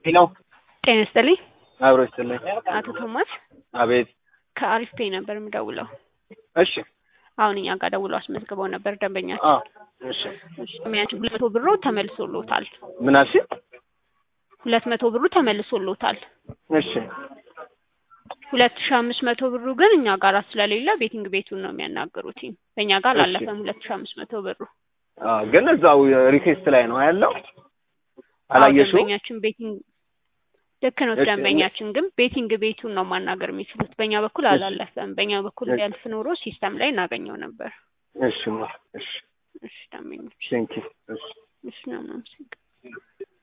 ሄሎ ጤና ይስጥልኝ አብሮ ይስጥልኝ። አቶ ቶማስ አቤት። ከአሪፍ ፔይ ነበር የምደውለው። እሺ። አሁን እኛ ጋር ደውለው አስመዝግበው ነበር ደንበኛችን። አዎ። እሺ። ደንበኛችን ሁለት መቶ ብሩ ተመልሶሎታል። ምን አልሽ? ሁለት መቶ ብሩ ተመልሶሎታል። እሺ። ሁለት ሺ አምስት መቶ ብሩ ግን እኛ ጋር ስለሌለ ቤቲንግ ቤቱን ነው የሚያናገሩት። በእኛ ጋር እሺ። አላለፈም ሁለት ሺ አምስት መቶ ብሩ። አዎ፣ ግን እዛው ሪኩዌስት ላይ ነው ያለው። አዎ፣ አላየሽው? ደንበኛችን ቤቲንግ ልክ ነው። እሺ፣ ደንበኛችን ግን ቤቲንግ ቤቱን ነው ማናገር የሚችሉት። በእኛ በኩል እሺ። አላለፈም። በእኛ በኩል እሺ። ቢያልፍ ኖሮ ሲስተም ላይ እናገኘው ነበር። እሺ ማ እሺ እሺ ደንበኞች፣ ቴንኪ እሺ እሺ ነው ምናምን